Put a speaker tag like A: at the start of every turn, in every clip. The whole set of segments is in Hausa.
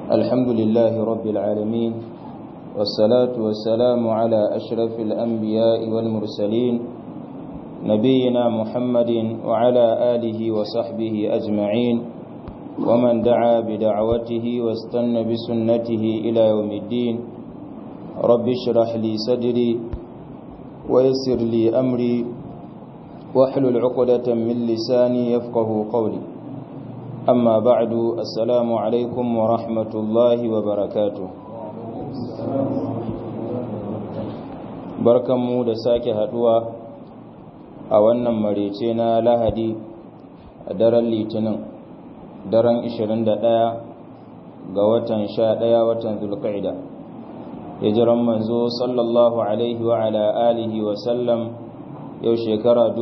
A: الحمد لله رب العالمين والصلاة والسلام على أشرف الأنبياء والمرسلين نبينا محمد وعلى آله وصحبه أجمعين ومن دعا بدعوته واستنى بسنته إلى يوم الدين رب اشرح لي صدري ويسر لي أمري واحلل عقدة من لساني يفقه قولي أما بعد السلام عليكم ورحمة الله وبركاته barkanmu da sake haduwa a wannan marece na lahadi a daren litinin daren 21 ga watan 11 watan zulqa'ida hijiran manzo sallallahu alaihi wa ala alihi wa sallam yau shekara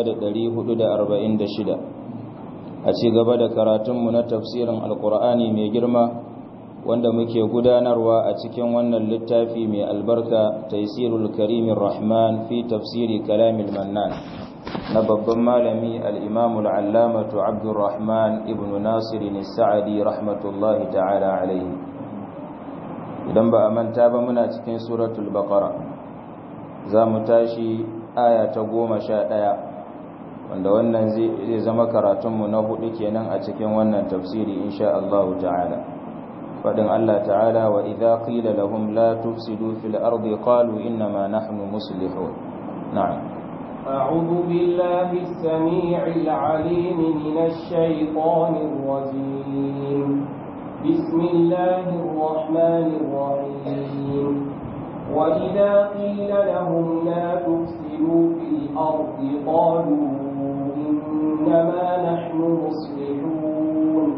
A: 1446 a ci gaba da karatunmu na tafsirin alkur'ani mai girma wanda muke gudanarwa a cikin wannan littafi mai albarka taisirul karimin rahman fi tafsiri kalamil mannan na babban malami al'imamul allamatu abdurrahman ibn nasirin sa'adi rahmatullahi ta'ala alaihi idan ba a manta ba muna cikin suratul baqara za mu tashi aya ta goma sha ɗaya wanda wannan zai zama karatunmu na hudu kenan a cikin wannan tafsiri insha Allah ta'ala fadin Allah ta'ala wa idza qila lahum la tufsidu fil ardi qalu inna ma nahnu muslihun na'am
B: أعوذ بالله السميع العليم من الشيطان الرجيم بسم الله الرحمن الرحيم وإذا قيل لهم لا تفسدوا في الأرض قالوا إنما نحن مصلحون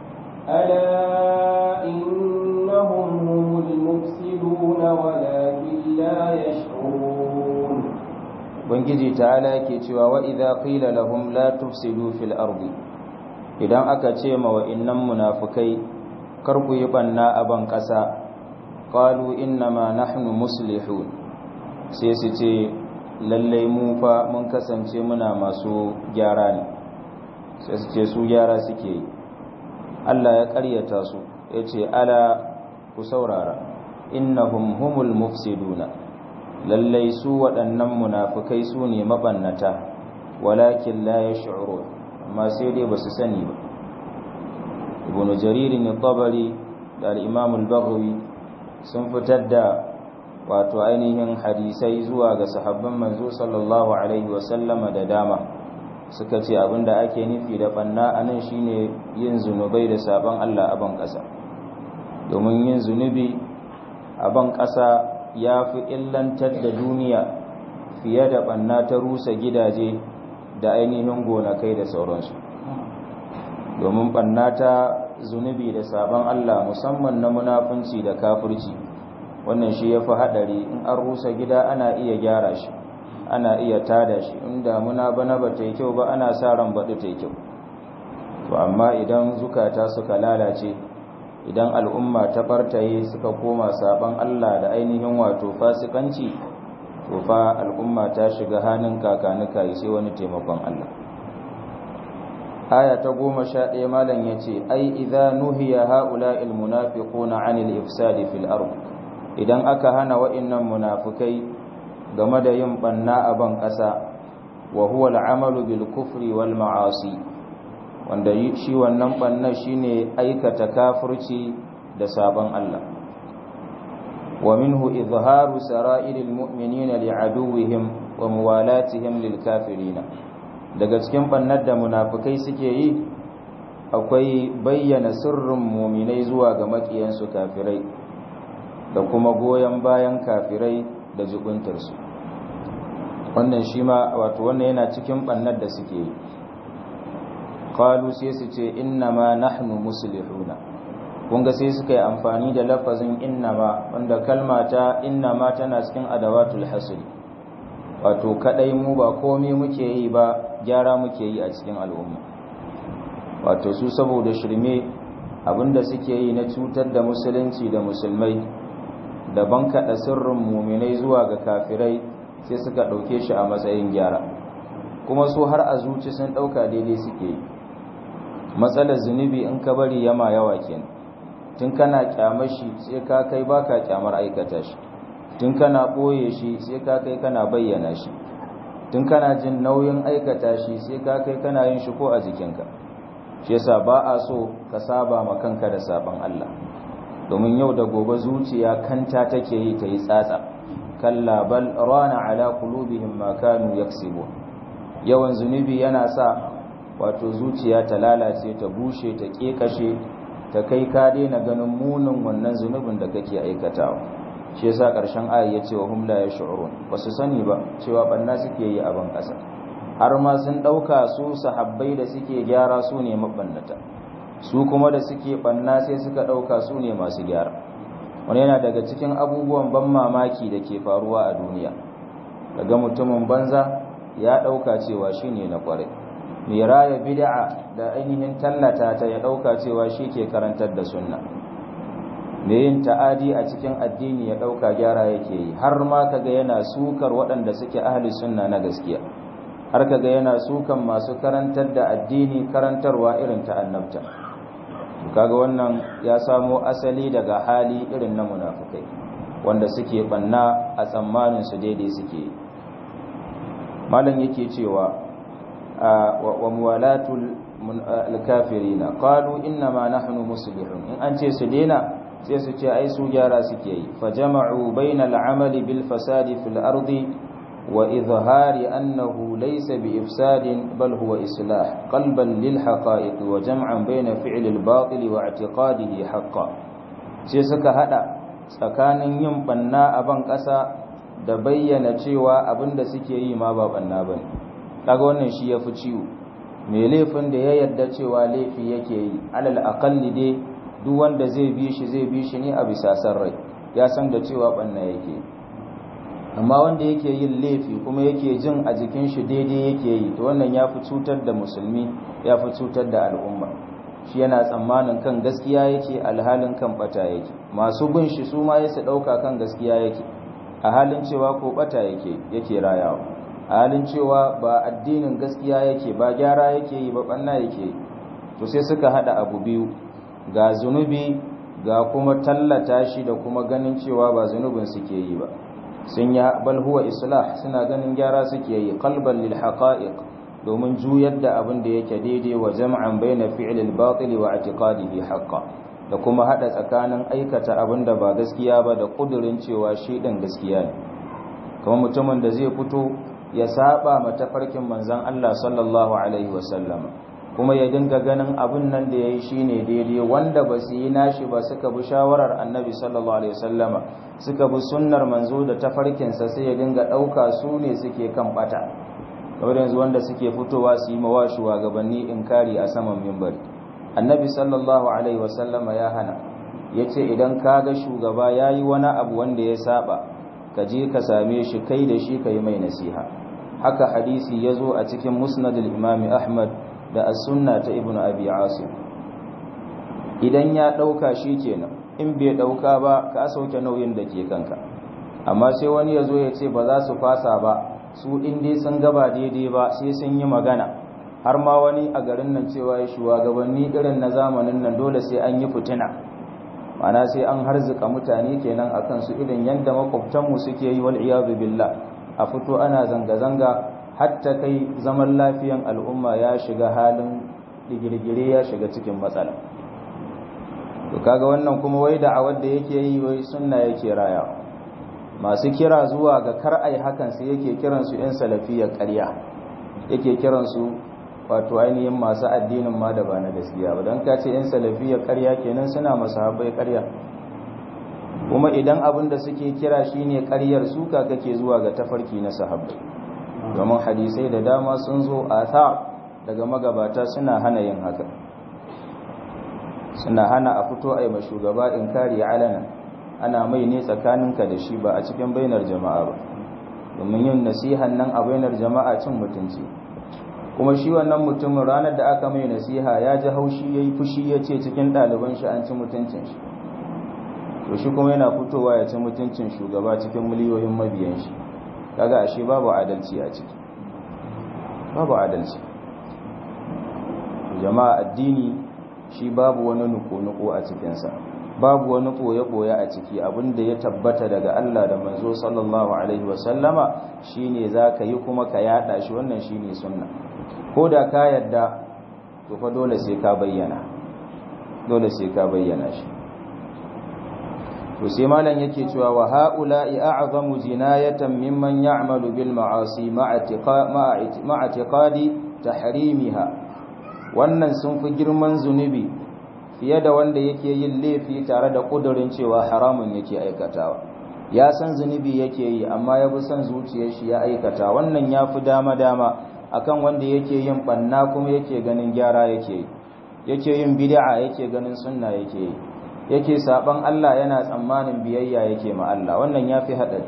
B: ألا إنهم هم المفسدون ولكن لا يشعرون
A: Ubangiji ta'ala yake cewa wa idza qila lahum la tufsidu fil ardi idan aka ce ma wa'innan munafikai kar ku yi banna a ban kasa qalu inna ma nahnu muslihun sai su ce lallai mu fa mun kasance muna masu gyara ne sai su ce su gyara suke yi Allah ya ƙaryata su ya ce ala ku saurara innahum humul mufsiduna lallai su waɗannan munafukai su ne mabannata walakin la yash'urun amma sai dai basu sani ba ibn jarir ne tabari da al-imam al-baghawi sun fitar da wato ainihin hadisai zuwa ga sahabban manzo sallallahu alaihi wasallama da dama suka ce abinda ake nufi da banna anan shine yin zunubai da sabon Allah a ban ƙasa domin yin zunubi a ban ƙasa ya fi illantar da duniya fiye da banna ta rusa gidaje da ainihin gonakai da sauransu domin banna ta zunubi da sabon Allah musamman na munafunci da kafirci wannan shi ya fi haɗari in an rusa gida ana iya gyara shi ana iya tada shi in damuna bana ba ta yi kyau ba ana sa ran baɗi ta yi kyau to amma idan zukata suka lalace idan al'umma ta fartaye suka koma saban Allah da ainihin wato fasikanci to fa al'umma ta shiga hannun kakanuka sai wani taimakon Allah aya ta goma sha ɗaya malam ya ce ai idza nuhiya ha'ula'il munafiquna 'anil ifsadi fil ardh idan aka hana wa'innan munafukai game da yin banna a ban ƙasa wa huwa al'amalu bil kufri wal ma'asi wanda shi wannan banna shine aikata kafirci da sabon Allah wa minhu izharu sara'iril mu'minina li'aduwwihim wa muwalatihim lil kafirina daga cikin bannar da munafukai suke yi akwai bayyana sirrin muminai zuwa ga makiyansu kafirai da kuma goyon bayan kafirai da jubuntarsu wannan shi ma wato wannan yana cikin bannar da suke yi qalu sai su ce innama nahnu muslihuna kun ga sai suka yi amfani da lafazin innama wanda kalma ta innama tana cikin adawatul hasri wato kadai mu ba komai muke yi ba gyara muke yi a cikin al'umma wato su saboda shirme abinda suke yi na cutar da musulunci da musulmai da bankaɗa sirrin muminai zuwa ga kafirai sai suka ɗauke shi a matsayin gyara kuma su har a zuci sun ɗauka daidai suke yi matsalar zunubi in ka bari yama yawa kenan tun kana kyamar shi sai ka kai baka kyamar aikata shi tun kana ɓoye shi sai ka kai kana bayyana shi tun kana jin nauyin aikata shi sai ka kai kana yin shi ko a jikinka shi yasa ba a so ka saba ma kanka da sabon Allah domin yau da gobe zuciya kanta take yi ta yi tsatsa kalla bal rana ala qulubihim ma kanu yaksibun yawan zunubi yana sa wato zuciya ta lalace ta bushe ta kekashe ta kai ka daina ganin munin wannan zunubin da kake aikatawa shi yasa karshen ayi ya ce wa hum la yash'urun basu sani ba cewa banna suke yi a ban kasa har ma sun dauka su sahabbai da suke gyara su ne mabannata su kuma da suke banna sai suka dauka su ne masu gyara wani yana daga cikin abubuwan ban mamaki da ke faruwa a duniya daga mutumin banza ya dauka cewa shine na kwarai mai raya bid'a da ainihin tallata ta ya dauka cewa shi ke karantar da sunna mai yin ta'adi a cikin addini ya dauka gyara yake yi har ma kaga yana sukar waɗanda suke ahli sunna na gaskiya har kaga yana sukan masu karantar da addini karantarwa irin ta annabta kaga wannan ya samo asali daga hali irin na munafukai wanda suke banna a tsammanin su daidai suke malam yake cewa wa muwalatul alkafirina qalu inna ma nahnu muslihun in an ce su daina sai su ce ai su gyara suke yi fa jama'u bainal amali bil fasadi fil ardi wa izhari annahu laysa bi ifsadin bal huwa islah qalban lil haqa'iq wa jam'an baina fi'l al batil wa i'tiqadihi haqqan sai suka hada tsakanin yin banna a ban kasa da bayyana cewa abinda suke yi ma ba banna bane kaga wannan shi yafi ciwo mai laifin da ya yarda cewa laifi yake yi alal aqalli dai duk wanda zai bi shi zai bi shi ne a bisa san rai ya san da cewa banna yake amma wanda yake yin laifi kuma yake jin a jikin shi daidai yake yi to wannan ya fi cutar da musulmi ya fi cutar da al'umma shi yana tsammanin kan gaskiya yake alhalin kan bata yake masu bin shi su ma su ɗauka kan gaskiya yake a halin cewa ko bata yake yake rayawa a halin cewa ba addinin gaskiya yake ba gyara yake yi ba banna yake yi to sai suka hada abu biyu ga zunubi ga kuma tallata shi da kuma ganin cewa ba zunubin suke yi ba sun yi bal huwa islah suna ganin gyara suke yi qalban lil haqa'iq domin juyar da abin da yake daidai wa jam'an baina fi'l al batil wa i'tiqadihi haqqan da kuma hada tsakanin aikata abin da ba gaskiya ba da kudurin cewa shi din gaskiya ne kuma mutumin da zai fito ya saba matafarkin manzon Allah sallallahu alaihi wasallama kuma ya dinga ganin abin nan da ya yi shi ne daidai wanda ba su yi nashi ba suka bi shawarar annabi sallallahu alaihi wasallama suka bi sunnar manzo da tafarkinsa sai ya dinga ɗauka su ne suke kan ɓata kamar yanzu wanda suke fitowa su yi mawa shugabanni inkari a saman mimbari annabi sallallahu alaihi wasallama ya hana ya ce idan ka ga shugaba ya yi wani abu wanda ya saba ka je ka same shi kai da shi ka yi mai nasiha haka hadisi ya zo a cikin musnadul imami ahmad da as-sunna ta ibnu abi asim idan ya dauka kenan in bai dauka ba ka sauke nauyin da ke kanka amma sai wani yazo ya ce ba za su fasa ba su din dai sun gaba daidai ba sai sun yi magana har ma wani a garin nan cewa ya shugabanni irin na zamanin nan dole sai an yi fitina mana sai an harzuka mutane kenan akan su irin yanda makwabtanmu suke yi wal iyadu billah a fito ana zanga-zanga hatta kai zaman lafiyan al'umma ya shiga halin digirgire ya shiga cikin matsala to kaga wannan kuma wai da awar da yake yi wai sunna yake raya masu kira zuwa ga kar ai hakan sai yake kiran su yan salafiyar ƙarya yake kiran su wato ainihin masu addinin ma da ba na gaskiya ba don ka ce yan salafiyar ƙarya kenan suna masahabai ƙarya kuma idan abin da suke kira shine ƙaryar suka kake zuwa ga tafarki na sahabbai domin hadisai da dama sun zo a ta daga magabata suna hana yin haka suna hana a fito a yi shugaba in kari alana ana mai ne tsakaninka da shi ba a cikin bainar jama'a ba domin yin nasihan nan a bainar jama'a cin mutunci kuma shi wannan mutumin ranar da aka mai nasiha ya ji haushi ya yi fushi ya ce cikin ɗaliban shi an ci mutuncin shi to shi kuma yana fitowa ya ci mutuncin shugaba cikin miliyoyin mabiyan shi kaga ashe babu adalci a ciki babu adalci jama'a addini shi babu wani nuko-nuko a cikinsa babu wani ɓoye-ɓoye a ciki abinda ya tabbata daga Allah da manzo sallallahu alaihi wasallama shine za ka yi kuma ka yada shi wannan shine sunna ko da ka yadda to fa dole sai ka bayyana dole sai ka bayyana shi to sai malam yake cewa wa haula'i a'zamu jinayatan mimman ya'malu bil ma'asi ma'a i'tiqadi tahrimiha wannan sun fi girman zunubi fiye da wanda yake yin laifi tare da kudurin cewa haramun yake aikatawa ya san zunubi yake yi amma ya fi son zuciyar shi ya aikata wannan ya fi dama-dama akan wanda yake yin banna kuma yake ganin gyara yake yi yake yin bid'a yake ganin sunna yake yi yake saban Allah yana tsammanin biyayya yake ma Allah wannan ya fi haɗari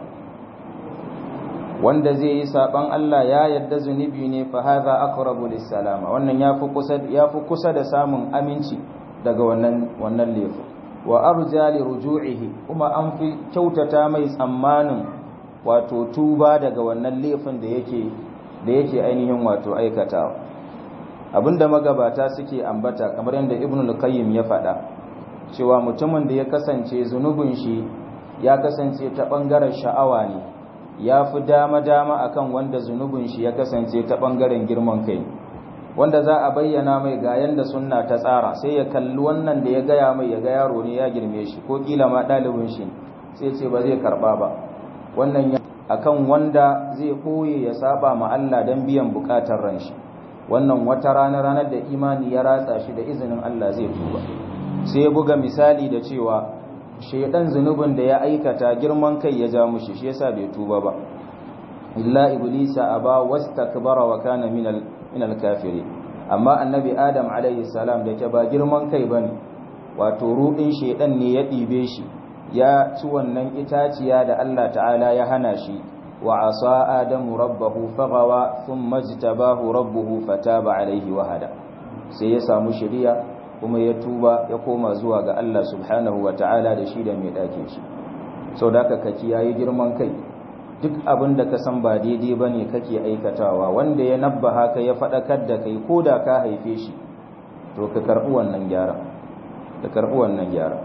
A: wanda zai yi saban Allah ya yadda zunubi ne fa hadha aqrabu lis-salama wannan yafi kusa yafi kusa da samun aminci daga wannan wannan lefu wa arja li ruju'ihi kuma an fi kyautata mai tsammanin wato tuba daga wannan lefin da yake da yake ainihin wato aikatawa abinda magabata suke ambata kamar yadda ibnu al-qayyim ya faɗa cewa mutumin da ya kasance zunubin shi ya kasance ta bangaren sha'awa ne ya fi dama-dama akan wanda zunubin shi ya kasance ta ɓangaren girman kai wanda za a bayyana mai ga yanda sunna ta tsara sai ya kalli wannan da ya gaya mai ya ga yaro ne ya girme shi ko kila ma ɗalibin shi sai ce ba zai karɓa ba wannan ya akan wanda zai koye ya saba ma Allah don biyan buƙatar ran shi wannan wata rana ranar da imani ya ratsa shi da izinin Allah zai tuba sai ya buga misali da cewa shaidan zunubin da ya aikata girman kai ya ja mushi shi yasa bai tuba ba illa iblisa aba wastakbara wa kana minal minal kafiri amma annabi adam alaihi salam da ke ba girman kai bane wato rudin shaidan ne ya dibe shi ya ci wannan itaciya da Allah ta'ala ya hana shi wa asa adamu rabbahu faghawa thumma jtabahu rabbuhu fataba alaihi wa hada sai ya samu shari'a kuma ya tuba ya koma zuwa ga Allah subhanahu wa ta'ala da shi da mai ɗakin shi sau da ka kiyaye girman kai duk abin da ka san ba daidai ba ne kake aikatawa wanda ya nabba haka ya faɗakar da kai ko da ka haife shi to ka karɓi wannan gyara ka karɓi wannan gyara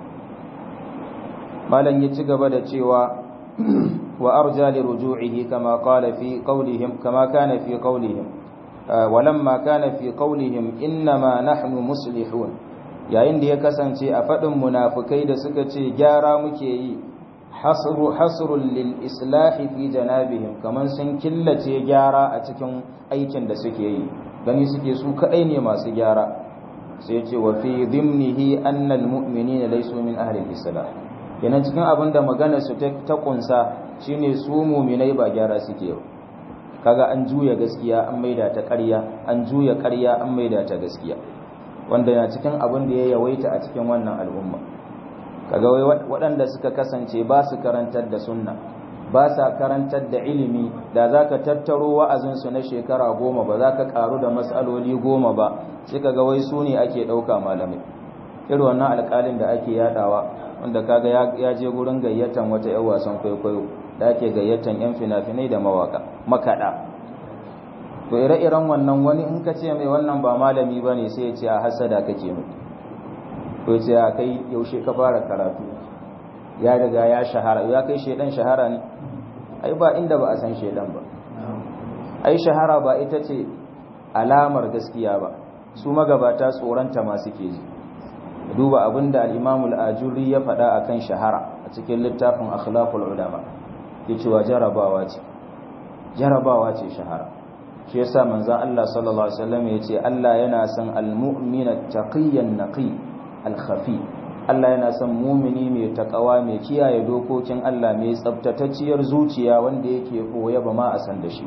A: malam ya ci gaba da cewa wa arja li ruju'ihi kama qala fi qawlihim kama kana fi qawlihim ولما كان في قولهم إنما نحن مصلحون yayin da ya kasance a faɗin munafukai da suka ce gyara muke yi hasru hasrul lil islahi fi janabihim kaman sun killace gyara a cikin aikin da suke yi gani suke su kadai ne masu gyara sai ce wa fi dhimnihi anna al mu'minina laysu min ahli al islah kenan cikin abin da magana su ta kunsa shine su mu'minai ba gyara suke yi kaga an juya gaskiya an maida ta ƙarya an juya ƙarya an maida ta gaskiya wanda na cikin abin da ya yawaita a cikin wannan al'umma kaga waɗanda suka kasance ba su karantar da sunna ba sa karantar da ilimi da za ka tattaro wa'azinsu na shekara goma ba za ka ƙaru da matsaloli goma ba sai kaga wai su ne ake ɗauka malamai irin wannan alƙalin da ake yaɗawa wanda kaga ya je gurin gayyatan wata 'yan wasan kwaikwayo da ake gayyatan 'yan fina-finai da mawaka makaɗa to ire-iren wannan wani in ka ce mai wannan ba malami ba ne sai ya ce a hasada kake mu ko ce a kai yaushe ka fara karatu ya riga ya shahara ya kai shaidan shahara ne ai ba inda ba a san shaidan ba ai shahara ba ita ce alamar gaskiya ba su magabata tsoronta ma suke ji duba abinda al-imamul ajuri ya faɗa akan shahara a cikin littafin akhlaqul ulama ke cewa jarabawa ce jarabawa ce shahara shi yasa manzon Allah sallallahu alaihi wasallam yace Allah yana son almu'mina taqiyyan naqi alkhafi Allah yana son mumini mai takawa mai kiyaye dokokin Allah mai tsabtatacciyar zuciya wanda yake koya ba ma a san da shi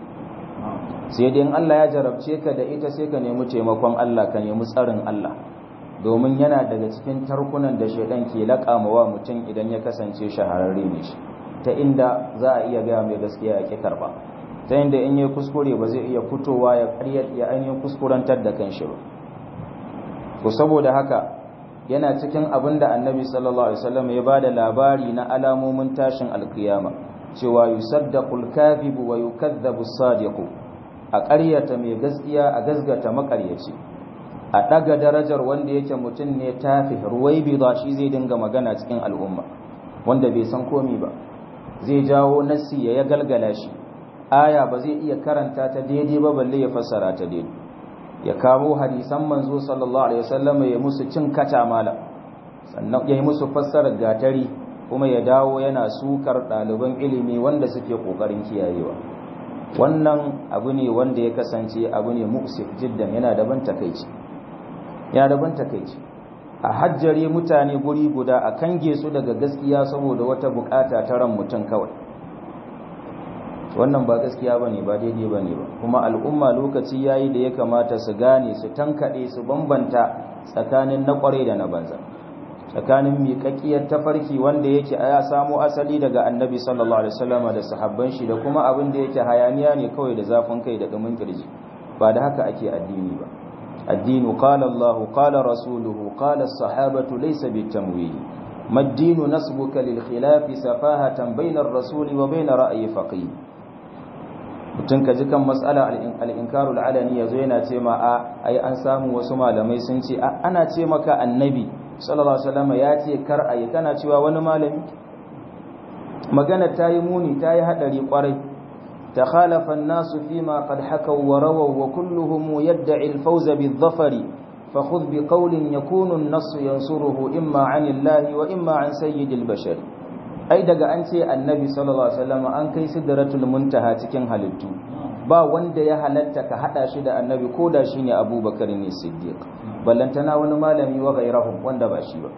A: sai dai in Allah ya jarabce ka da ita sai ka nemi taimakon Allah ka nemi tsarin Allah domin yana daga cikin tarkunan da shaidan ke laƙamawa mutum idan ya kasance shahararre ne shi ta inda za a iya gaya mai gaskiya ya ƙi karɓa ta inda in yi kuskure ba zai iya fitowa ya ƙaryar ya ainihin kuskurantar da kan shi ba to saboda haka yana cikin abin da annabi sallallahu alaihi wasallam ya bada labari na alamomin tashin alkiyama cewa yusaddaqul kadhibu wa yukadhabu as-sadiqu a ƙaryata mai gaskiya a gazgata maƙaryaci a ɗaga darajar wanda yake mutum ne tafi ruwaibi ba shi zai dinga magana cikin al'umma wanda bai san komi ba zai jawo nassi ya galgala shi aya ba zai iya karanta ta daidai ba balle ya fassara ta daidai ya kawo hadisan manzo sallallahu alaihi wasallam ya musu cin kata mala sannan ya yi musu fassarar gatari kuma ya dawo yana sukar ɗaliban ilimi wanda suke ƙoƙarin kiyayewa wannan abu ne wanda ya kasance abu ne muksif jiddan yana daban takaici yana daban takaici a hajjare mutane guri guda a kange su daga gaskiya saboda wata bukata ta ran mutum kawai wannan ba gaskiya ba ne ba daidai ba ne ba kuma al'umma lokaci ya yi da ya kamata su gane su tankaɗe su bambanta tsakanin na ƙware da na banza tsakanin miƙaƙƙiyar tafarki wanda yake ya samo asali daga annabi sallallahu alaihi wasallam da sahabban shi da kuma abin da yake hayaniya ne kawai da zafin kai da dumin kirji ba da haka ake addini ba addinu qala Allahu qala rasuluhu qala as-sahabatu laysa bitamwil mad-dinu nasbuka lil khilafi safahatan bayna ar-rasuli wa bayna ra'yi faqih mutum ka ji kan matsala al-inkarul alani yazo yana ce ma a ai an samu wasu malamai sun ce ana ce maka annabi sallallahu alaihi wasallam ya ce kar ayi kana cewa wani malami magana ta yi muni ta yi hadari kwarai takhalafa an-nasu fima qad hakaw wa rawaw wa kulluhum yad'i al-fawz bi-dhafari fakhudh bi qawlin yakunu an-nass yansuruhu imma 'an Allah wa imma 'an sayyidil bashar ai daga an ce annabi sallallahu alaihi wasallam an kai sidratul muntaha cikin halittu ba wanda ya halatta ka hada shi da annabi ko da shine abubakar ne siddiq ballantana wani malami wa gairahum wanda ba shi ba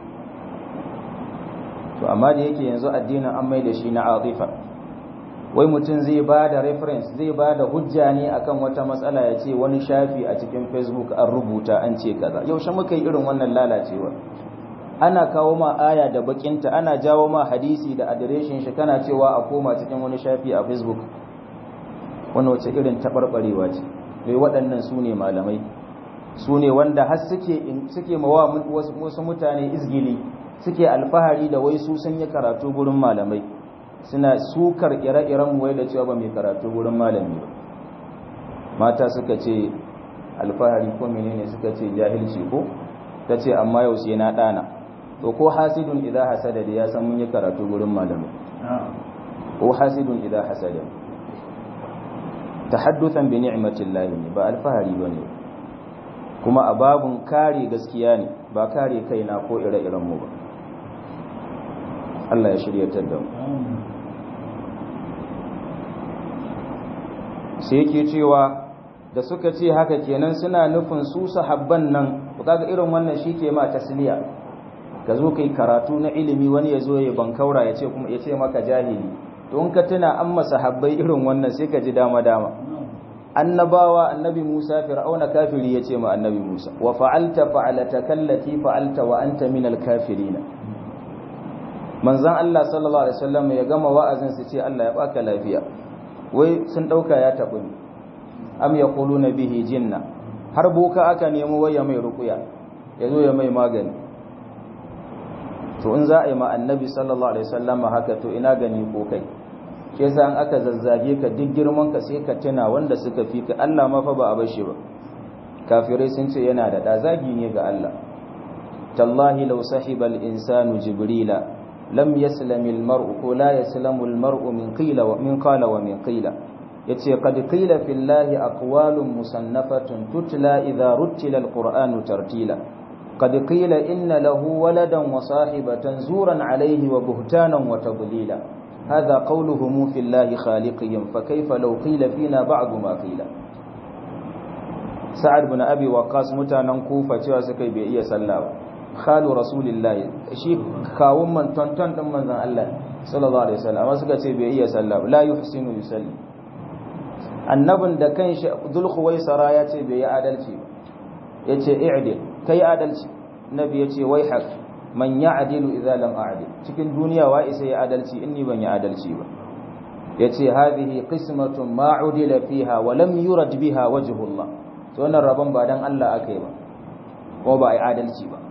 A: to amma da yake yanzu addinin an mai da shi na atifa wai mutum zai ba da reference zai ba da hujja ne akan wata matsala ya ce wani shafi a cikin facebook an rubuta an ce kaza yaushe muka yi irin wannan lalacewa ana kawo ma aya da bakinta ana jawo ma hadisi da adireshin shi kana cewa a koma cikin wani shafi a facebook wannan wace irin taɓarɓarewa ce mai waɗannan su ne malamai su ne wanda har suke mawa wasu mutane izgili suke alfahari da wai su sun yi karatu gurin malamai suna sukar ire-iren wai da cewa ba mai karatu gurin malami ba mata suka ce alfahari ko menene suka ce jahilci ko ta ce amma yau sai na ɗana to ko hasidun idan hasada da ya san mun yi karatu gurin malamai ko hasidun idan hasada tahadduthan bi ni'matillahi ne ba alfahari bane kuma a babun kare gaskiya ne ba kare kaina ko ire-iren mu ba Allah ya shiryatar da mu sai yake cewa da suka ce haka kenan suna nufin su sahabban nan kaga irin wannan shike ma tasliya ka zo kai karatu na ilimi wani ya zo ya bankaura ya ce kuma ya ce maka jahili to in ka tuna an masahabbai irin wannan sai ka ji dama dama annabawa annabi Musa fir'auna kafiri ya ce ma annabi Musa wa fa'alta fa'alata kallati fa'alta wa anta minal kafirin manzon Allah sallallahu alaihi wasallam ya gama wa'azin su ce Allah ya baka lafiya wai sun dauka ya tabu ne am yaquluna bihi jinna har boka aka nemo waya mai ruqya yazo ya mai magani to in za a yi ma annabi sallallahu alaihi wasallam haka to ina gani ko kai ke yasa an aka zazzage ka duk girman ka sai ka tuna wanda suka fi ka Allah ma fa ba a bashi ba kafirai sun ce yana da da zagi ne ga Allah tallahi law sahiba al insanu jibrila lam yaslam al mar'u ko la yaslamu al mar'u min qila wa min qala wa min qila yace qad qila fillahi aqwalun musannafatun tutla idha ruttila al qur'anu tartila قد قيل إن له ولدا وصاحبة زورا عليه وبهتانا وتضليلا هذا قولهم في الله خالقهم فكيف لو قيل فينا بعض ما قيل سعد بن أبي وقاص متانا كوفة وسكي بإيا سلاوة خال رسول الله شي كاوم من تنتن من ذن الله صلى الله عليه وسلم وسكي بإيا سلاوة لا يحسن يسلم annabin da kan shi zulkhuwaisara ya ce bai yi adalci ba ya ce i'dil kai adalci nabi ya ce wai haq man ya'dilu idza lam a'dil cikin duniya wa isa ya adalci inni ban yi adalci ba yace hadhihi qismatun ma udila fiha wa lam yurad biha wajhullah to wannan rabon ba dan Allah akai ba kuma ba ai adalci ba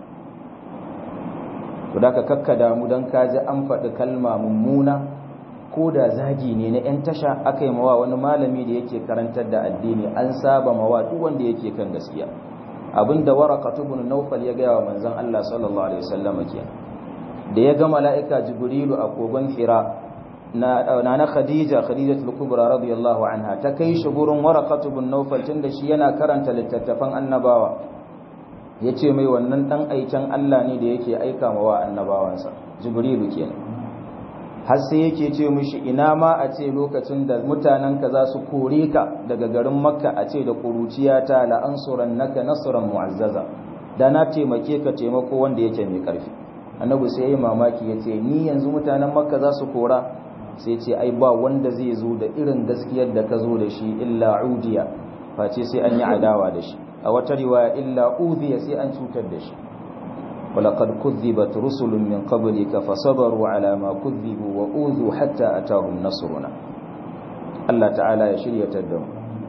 A: to da ka kakkada mu dan kaji an faɗi kalma mummuna ko da zagi ne na 'yan tasha aka yi mawa wani malami da yake karantar da addini an saba mawa duk wanda yake kan gaskiya abinda waraqatu ibn nawfal ya gaya wa manzon Allah sallallahu alaihi wasallam kenan da ya ga mala'ika jibrilu a kogon hira na na khadija khadijatul kubra radiyallahu anha ta kai shi gurin waraqatu ibn nawfal tunda shi yana karanta littattafan annabawa yace mai wannan dan aikin Allah ne da yake aika wa annabawansa jibrilu kenan har sai yake ce mishi ina ma a ce lokacin da mutanen ka za su kore ka daga garin makka a ce da kuruciya ta la ansuran naka nasran mu'azzaza da na taimake ka taimako wanda yake mai karfi annabi sai yayi mamaki yace ni yanzu mutanen makka za su kora sai ce ai ba wanda zai zo da irin gaskiyar da ka zo da shi illa udiya face sai an yi adawa da shi a wata riwaya illa udhiya sai an cutar da shi ولقد كذبت رسل من قبلك فصبروا على ما كذبوا وأوذوا حتى أتاهم نصرنا الله تعالى ya shiryatar da mu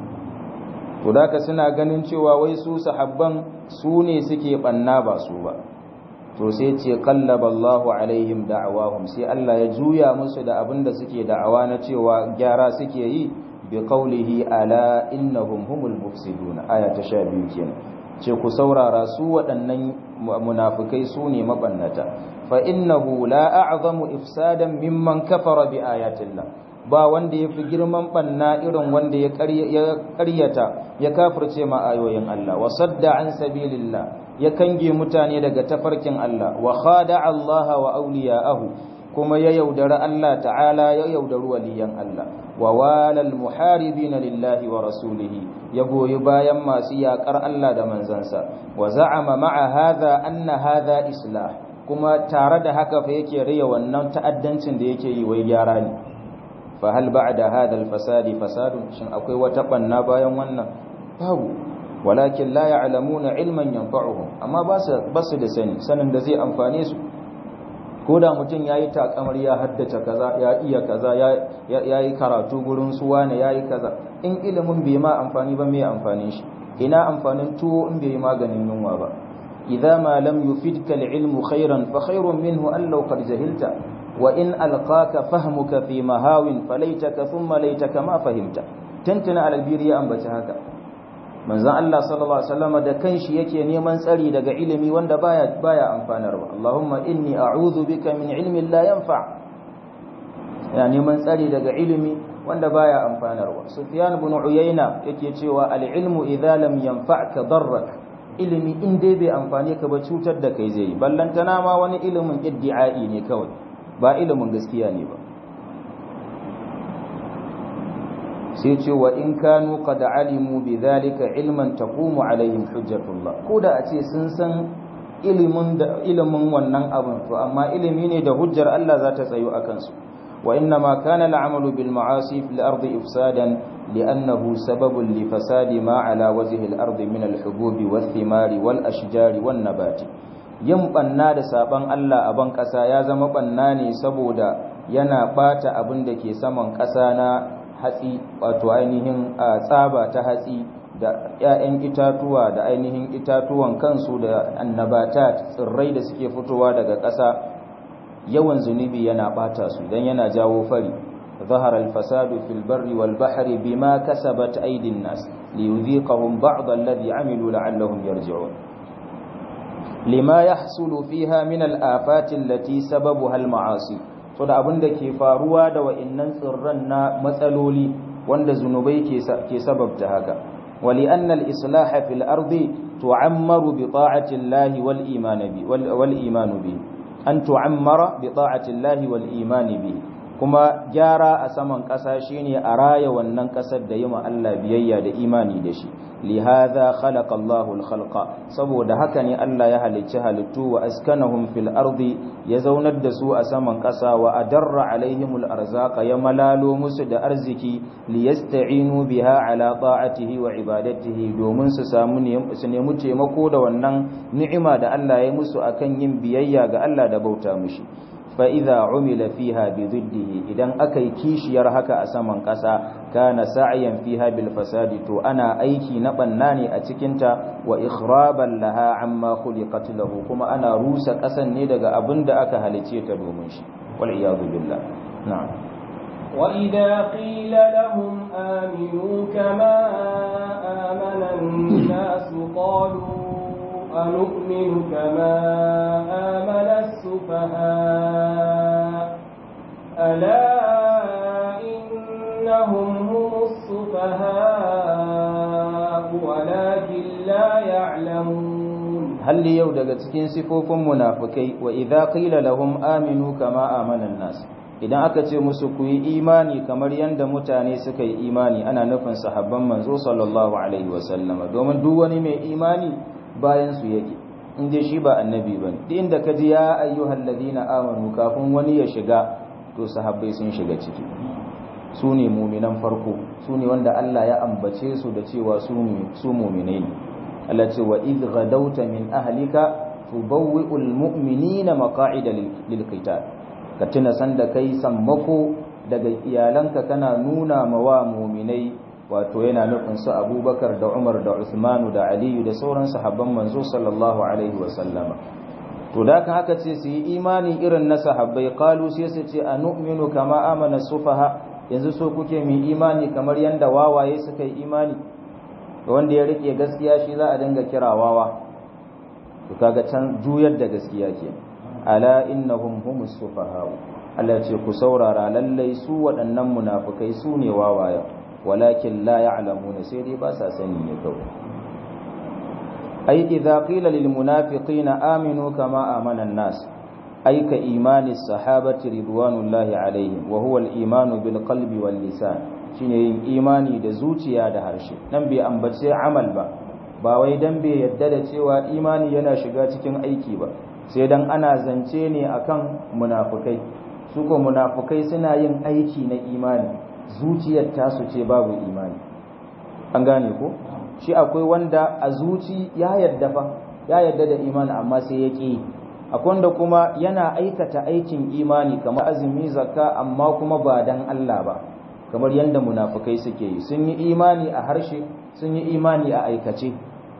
A: to da ka suna ganin cewa wai su sahabban su ne suke banna ba su ba to sai ce qallaba Allahu alaihim da'awahum sai Allah ya juya musu da abin da suke da'awa na cewa gyara suke yi bi qawlihi ala innahum humul mufsidun aya ta 12 kenan ce ku saurara su waɗannan munafikai su ne mabannata fa innahu la a'zamu ifsadan mimman kafara bi ayatillah ba wanda ya fi girman banna irin wanda ya ƙaryata ya kafirce ma ayoyin Allah wa sadda an sabilillah ya kange mutane daga tafarkin Allah wa khada Allah wa awliya'ahu kuma ya yaudara Allah ta'ala ya yaudari waliyan Allah wa walal muharibina lillahi wa rasulihi ya goyi bayan masu yakar Allah da manzansa wa za'ama ma'a hadha anna hadha islah kuma tare da haka fa yake riya wannan ta'addancin da yake yi wai gyara ne fa hal ba'da hadha al-fasadi fasadun shin akwai wata banna bayan wannan babu walakin la ya'lamuna ilman yanfa'uhum amma ba su da sani sanin da zai amfane su ko da mutum ya yi takamar ya haddace kaza ya iya kaza ya yi karatu gurin suwa ne ya yi kaza in ilimin bai ma amfani ba mai amfanin shi ina amfanin tuwo in bai yi maganin yunwa ba idza ma lam yufidka al-ilmu khairan fa khairun minhu an law qad jahilta wa in alqaka fahmuka fi mahawin falaitaka thumma laitaka ma fahimta tantana al-albiri ya ambaci haka manzon Allah sallallahu alaihi wasallam da kanshi yake neman tsari daga ilimi wanda baya baya amfanarwa Allahumma inni a'udhu bika min ilmin la yanfa ya neman tsari daga ilimi wanda baya amfanarwa Sufyan ibn Uyayna yake cewa al-ilmu idza lam yanfa'ka darrak ilimi in dai bai amfane ka ba cutar da kai zai ballantana ma wani ilimin iddi'ai ne kawai ba ilimin gaskiya ne ba sai ce wa in kanu qad alimu bidhalika ilman taqumu alaihim hujjatullah ko da a ce sun san ilimin da ilimin wannan abun to amma ilimi ne da hujjar Allah za ta tsayo akan su wa inna ma kana al'amalu bil ma'asi fil ardi ifsadan li'annahu sababun li fasadi ma ala wajhi al ardi min al hububi wath thimari wal ashjari wan nabati yin banna da saban Allah a ban kasa ya zama banna ne saboda yana bata abin da ke saman kasa na hatsi wato ainihin tsaba ta hatsi da 'ya'yan itatuwa da ainihin itatuwan kansu da annabata tsirrai da suke fitowa daga ƙasa yawan zunubi yana bata su dan yana jawo fari ظهر الفساد في البر والبحر بما كسبت أيدي الناس ليذيقهم بعض الذي عملوا لعلهم يرجعون لما يحصل فيها من الآفات التي سببها المعاصي so da abin da ke faruwa da wa'innan tsirran na matsaloli wanda zunubai ke sababta haka wali annal islaha fil ardi tu'ammaru bi ta'ati llahi wal iman bi wal iman bi an tu'ammara bi ta'ati llahi wal iman bi kuma gyara a saman ƙasa shine a raya wannan ƙasar da yima Allah biyayya da imani da shi lihadha khalaqa Allahu al-khalqa saboda haka ne Allah ya halicci halittu wa askanahum fil ardi ya zaunar da su a saman ƙasa wa adarra alaihim al-arzaqa ya malalo musu da arziki liyasta'inu biha ala ta'atihi wa ibadatihi domin su samu su nemi taimako da wannan ni'ima da Allah ya musu akan yin biyayya ga Allah da bauta mishi fa'iza umila fiha bi ziddihi idan aka yi kishiyar haka a saman ƙasa kana sa'ayan fiha bil fasadi to ana aiki na banna ne a cikinta wa ikhraban laha amma khuliqat lahu kuma ana rusa ƙasan ne daga abin da aka halice ta domin shi wal iyadu billah na'am
B: وإذا قيل لهم آمنوا كما آمن الناس قالوا أنؤمن كما آمن السفهاء ألا إنهم هم السفهاء ولكن لا يعلمون
A: هل يو daga cikin sifofin munafikai wa idza qila lahum aminu kama amana nas idan aka ce musu ku yi imani kamar yanda mutane suka yi imani ana nufin sahabban manzo sallallahu alaihi wasallama domin duk wani mai imani bayan su yake in dai shi ba annabi bane duk inda ka ji ya ayyuhal ladina amanu kafin wani ya shiga to sahabbai sun shiga ciki su ne muminan farko su ne wanda Allah ya ambace su da cewa su muminai ne Allah ce wa idh ghadawta min ahlika tubawwi'ul mu'minina maqa'ida lil qital ka tuna sanda kai sammako daga iyalanka kana nuna ma wa muminai wato yana nufin su Abubakar da Umar da Uthmanu da Aliyu da sauran sahabban manzo sallallahu alaihi wa sallama to da kan haka ce su yi imani irin na sahabbai qalu sai su ce anu'minu kama amana sufaha yanzu so kuke mu imani kamar yanda wawaye suka yi imani da wanda ya rike gaskiya shi za a dinga kira wawa to kaga can juyar da gaskiya ke ala innahum humus sufaha Allah ce ku saurara lallai su waɗannan munafukai su ne wawaya walakin la ya'lamuna sai dai ba sa sani ne kawai ai idza qila lil munafiqina aminu kama amana an-nas ay ka imani sahabati ridwanullahi alaihim wa huwa al-imanu bil qalbi wal lisan shine yin imani da zuciya da harshe nan bai ambace amal ba ba wai dan bai yadda da cewa imani yana shiga cikin aiki ba sai dan ana zance ne akan munafukai su ko munafukai suna yin aiki na imani zuciyar tasu ce babu imani an gane ko shi akwai wanda a zuci ya yadda fa ya yadda da imani amma sai ya ƙi akwai wanda kuma yana aikata aikin imani kamar azumi zakka amma kuma ba dan Allah ba kamar yadda munafukai suke yi sun yi imani a harshe sun yi imani a aikace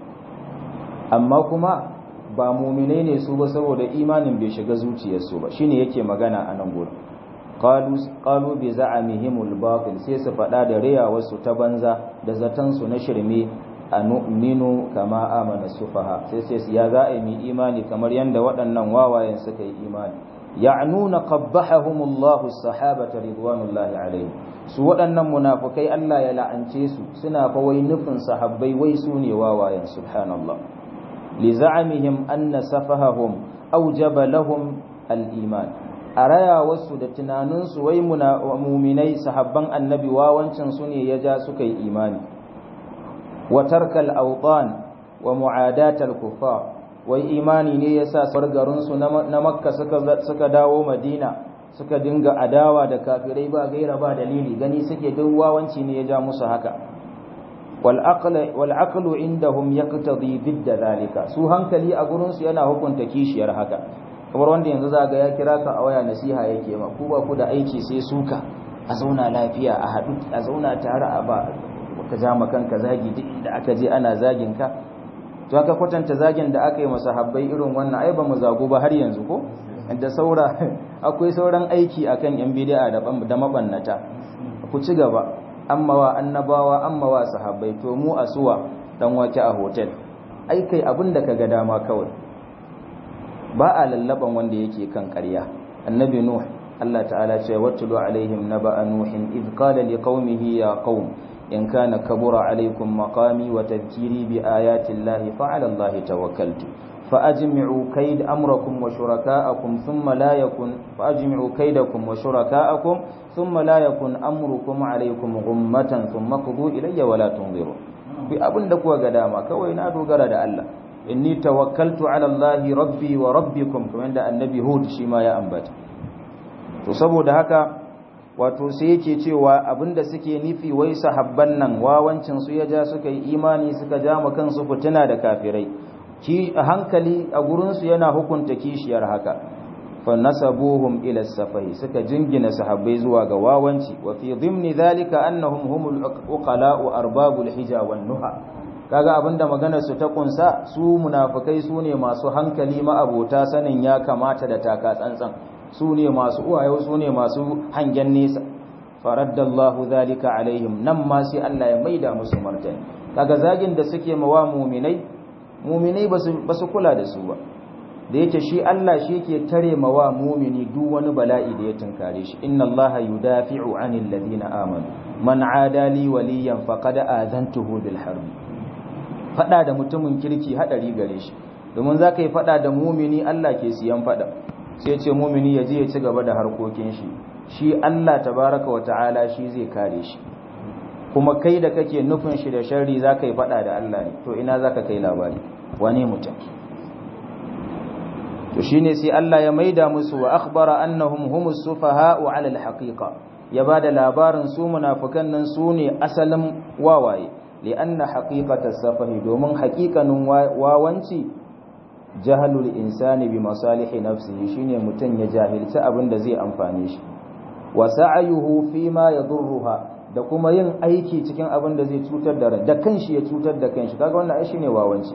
A: amma kuma ba muminai ne su ba saboda imanin bai shiga zuciyarsu ba shine yake magana a nan gurin qalu bi za'amihimul batil sai su faɗa da riya wasu ta banza da zaton su na shirme anu'minu kama amana sufaha sai sai ya za a yi imani kamar yanda waɗannan wawayen suka yi imani ya'nuna qabbahahumullahu as-sahabata ridwanullahi alaihim su waɗannan munafukai Allah ya la'ance su suna fa wai nufin sahabbai wai su ne wawayen subhanallah li za'amihim anna safahahum awjaba lahum al-iman a raya wasu da tunaninsu wai muminai sahabban annabi wawancin su ne ya ja suka yi imani wa tarkal awtan wa mu'adatal kuffar wai imani ne yasa sargarin su na makka suka suka dawo madina suka dinga adawa da kafirai ba gaira ba dalili gani suke duk wawanci ne ya ja musu haka wal aql wal aqlu indahum yaqtadi bidda zalika su hankali a gurin su yana hukunta kishiyar haka kamar wanda yanzu za ga ya kira ka a waya nasiha yake ma ku ba ku da aiki sai suka a zauna lafiya a haɗu a zauna tare a ba ka ja kanka zagi duk inda aka je ana zagin ka to aka kwatanta zagin da aka yi masa habbai irin wannan ai ba mu zago ba har yanzu ko da saura akwai sauran aiki akan yan bid'a da da mabannata ku ci gaba amma wa annabawa amma wa sahabbai to mu asuwa dan wake a hotel ai kai abin da kaga dama kawai ba a lallaban wanda yake kan ƙarya annabi nuh Allah ta'ala ce wattulu alaihim naba'a nuhin id qala liqaumihi ya qaum in kana kabura alaikum maqami wa tadhkiri bi ayati llahi fa 'ala allahi tawakkaltu فأجمعوا كيد أمركم وشركاءكم ثم لا يكن فأجمعوا كيدكم وشركاءكم ثم لا يكن أمركم عليكم غمة ثم قضوا إلي ولا تنظروا في أبن دكوا قداما كوي نادو قرد الله إني توكلت على الله ربي وربكم كما عند النبي هود شما يا أنبت تصبوا دهكا wato sai yake cewa abinda suke nufi wai sahabban nan wawancin su ya ja suka yi imani suka ja mu kansu fitina da kafirai ki hankali a gurinsu yana hukunta kishiyar haka fa nasabuhum ila safai suka jingina sahabbai zuwa ga wawanci wa fi dhimni dhalika annahum humul uqala'u arbabul hija wan nuha kaga abinda maganar su ta kunsa su munafikai su ne masu hankali ma'abota sanin ya kamata da taka tsantsan su ne masu uwaye su ne masu hangen nesa faraddallahu dhalika alaihim nan ma sai Allah ya maida musu martani kaga zagin da suke mawa mu'minai muminai ba su kula da su ba da yake shi Allah shi yake tare mawa mumini duk wani bala'i da ya tunkare shi inna allaha yudafi'u 'anil ladina amanu man 'ada li waliyan faqad azantuhu bil harb fada da mutumin kirki hadari gare shi domin zaka yi fada da mumini Allah ke siyan fada sai ce mumini ya je ya ci gaba da harkokin shi shi Allah tabaraka wa ta'ala shi zai kare shi kuma kai da kake nufin shi da sharri zaka yi fada da Allah ne to ina zaka kai labari wane mutum to shine sai Allah ya maida musu wa akhbara annahum humus sufaha'u 'ala al-haqiqa ya bada labarin su munafikan nan su ne asalin wawaye li'anna haqiqata safahi domin haqiqanin wawanci jahalul insani bi masalihi nafsihi shine mutun ya jahilci abin da zai amfane shi wa sa'ayuhu fi ma yadurruha da kuma yin aiki cikin abin da zai cutar da ran da kanshi ya cutar da kanshi kaga wannan ai shine wawanci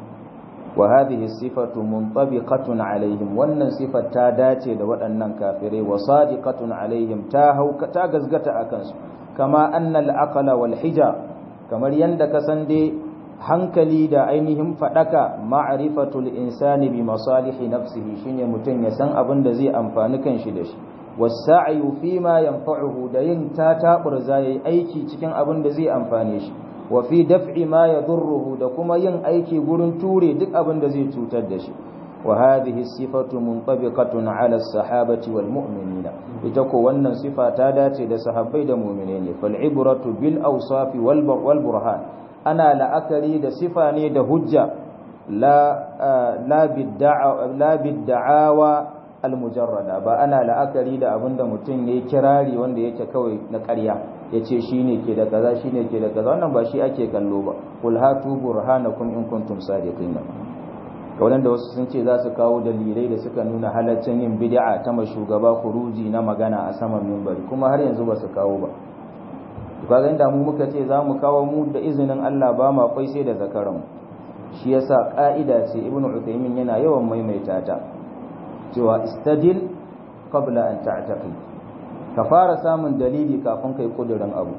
A: wa hadhihi sifatu muntabiqatun alaihim wannan sifar ta dace da waɗannan kafirai wa sadiqatun alaihim ta hauka ta gazgata akan su kama anna al-aqla wal hija kamar yanda ka san dai hankali da ainihin fadaka ma'rifatul insani bi masalihi nafsihi shine mutun ya san abin da zai amfani kanshi da shi wasa'yu fima yanfa'uhu da yin tataburza yayi aiki cikin abin da zai amfane shi wa fi daf'i ma yadurruhu da kuma yin aiki gurin ture duk abin da zai cutar da shi wa hadhihi sifatu muntabiqatun 'ala as-sahabati wal mu'minina ita ko wannan sifa ta dace da sahabbai da mu'mine ne fal ibratu bil awsafi wal wal burhan ana la'akari da sifa ne da hujja la la bid'a la bid'awa al-mujarrada ba ana la'akari da abinda mutum yayi kirari wanda yake kawai na ƙarya yace shine ke da kaza shine ke da kaza wannan ba shi ake kallo ba kul hatu burhanakum in kuntum sadiqin kawai da wasu sun ce za su kawo dalilai da suka nuna halaccin yin bid'a ta shugaba kuruji na magana a saman minbari kuma har yanzu ba su kawo ba to kaga inda mu muka ce za mu kawo mu da izinin Allah ba ma kwai sai da zakaran shi yasa ka'ida ce ibnu utaymin yana yawan maimaita ta cewa istadil qabla an ta'taqid ka fara samun dalili kafin kai kudurin abu